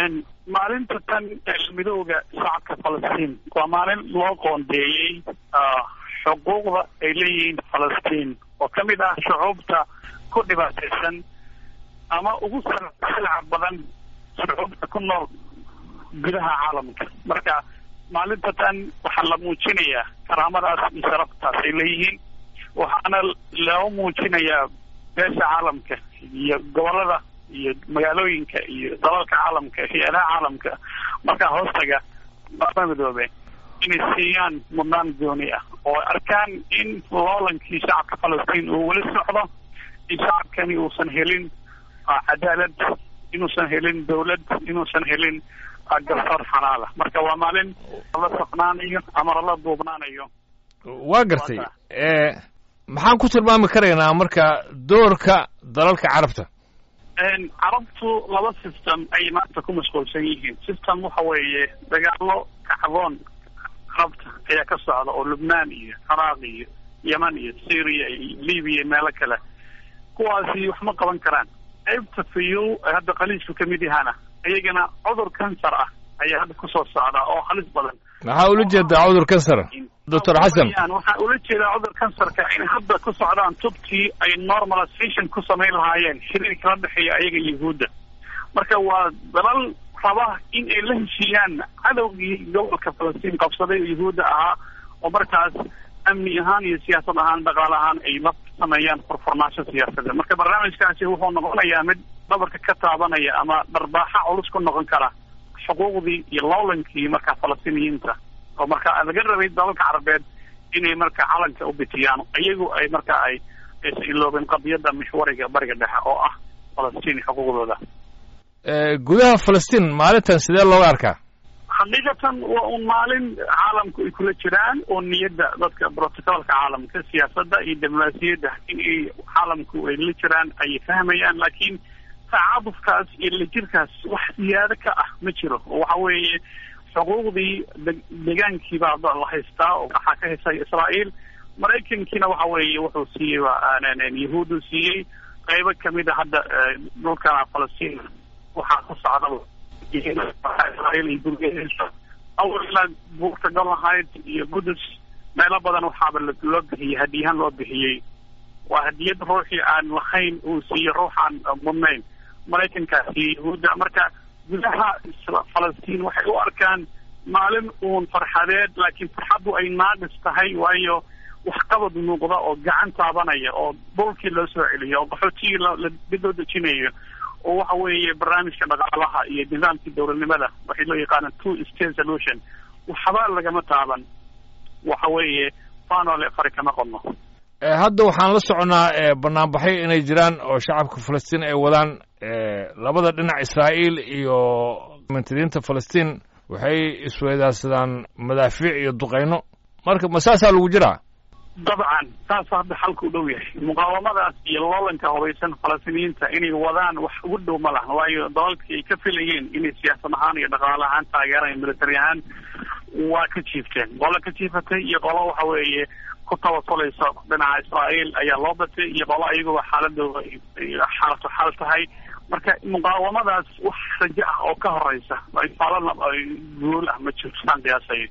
maalinta tan midooda shacabka falastiin waa maalin loo qoondeeyey xuquuqda ay leeyihiin falastiin oo ka mid ah shucuubta ku dhibaataysan ama ugu silca badan shucuubta ku nool gudaha caalamka marka maalinta tan waxaa la muujinayaa karaamadaas iyo sharaftaas ay leeyihiin waxaana loo muujinayaa beesha caalamka iyo gobolada iyo magaalooyinka iyo dalalka caalamka hay-adaha caalamka markaa hoostaga maama midoobe inay siiyaan mudnaan gooni ah oo arkaan in loolankii shacabka falastiin uu weli socdo in shacabkani uusan helin cadaalad inuusan helin dawlad inuusan helin garsoor xalaala marka waa maalin la saqnaanayo ama lala duubnaanayo waa gartay maxaan ku tilmaami karaynaa marka doorka dalalka carabta carabtu laba system ayay maanta ku mashquulsan yihiin system waxa weeye dagaalo kacdoon carabta ayaa ka socda oo lubnaan iyo ciraaq iyo yeman iyo syria iyo libiya iyo meelo kale kuwaasi wax ma qaban karaan qaybta fayow hadda khaliijku kamid yahaana iyagana cudur kansar ah ayaa hadda kusoo socda oo halis badan maxaa ula jeedaa cudur kansar doctor xasan waxaa ula jeedaa cudur kansarka in hadda ku socdaan tubtii ay normalization ku samayn lahaayeen xiriirka la dhexeeya ayaga yahuudda marka waa dalal raba in ay la heshiiyaan cadowgii gobolka falastiin qabsaday oo yahuudda ahaa oo markaas amni ahaan iyo siyaasad ahaan dhaqaale ahaan ay la sameeyaan furfurnaansho siyaasadeed marka barnaamijkaasi wuxuu noqonayaa mid dhabarka ka taabanaya ama dharbaaxa culus ku noqon kara xuquuqdii iyo lowlankii markaa falastiiniyiinta oo markaa laga rabay dalalka carabeed inay marka calanka u bitiyaan iyagu ay marka ay aysan iloobin qadiyadda mixwariga bariga dhexe oo ah falastiin xuquuqdooda gudaha falastiin maalintan sidee looga arkaa xaqiiqatan waa un maalin caalamku ay kula jiraan oo niyadda dadka brotocolka caalamka siyaasadda iyo diblomaasiyadda in ay caalamku ay la jiraan ayay fahmayaan laakiin tacaadufkaas iyo lajirkaas wax siyaado ka ah ma jiro oo waxa weeye xuquuqdii deegaankii baa la haystaa oo waxaa ka haystay israa'iil maraykankiina waxa weeye wuxuu siiyey yahuudu siiyey qaybo kamid a hadda dhulkana falastiin waxaa ku socda israa'iil iyo gurgeesa awalna buurta golahayd iyo qudus meelo badan waxaaba loo bixiyey hadiyahaan loo bixiyey waa hadiyad ruuxii aan lahayn uu siiyo ruuxaan mudnayn maraykankaasi yahuudda marka gudaha falastiin waxay u arkaan maalin uun farxadeed laakiin farxaddu ay naadis tahay waayo waxqabad muuqda oo gacan taabanaya oo dhulkii loo soo celiyo oo qaxootigii dib loo dejinayo oo waxa weeye barnaamijka dhaqaalaha iyo nidaamkii dowladnimada waxay loo yaqaana two state solution waxba lagama taaban waxa weeye fanole fari kama qodno hadda waxaan la soconnaa banaanbaxyo inay jiraan oo shacabka falastiin ay wadaan labada dhinac israa'iil iyo mantadiinta falastiin waxay isweydaarsadaan madaafiic iyo duqayno marka ma saasaa lagu jiraa dabcan saas hadda xalka u dhow yahay muqaawamadaas iyo loolanka hubaysan falastiiniyiinta inay wadaan wax ugu dhow ma laha waayo dalalkii ay ka filayeen inay siyaasad ahaan iyo dhaqaale ahaan taageeraan military ahaan waa ka jiifteen qolo ka jiifatay iyo qolo waxa weeye ku tabasuleysa dhinaca israa'iil ayaa loo batay iyo qolo ayaguba xaaladooda xaalatu xaal tahay marka muqaawamadaas wax rajo ah oo ka horeysa faalana guul ah ma jirto saan qiyaasay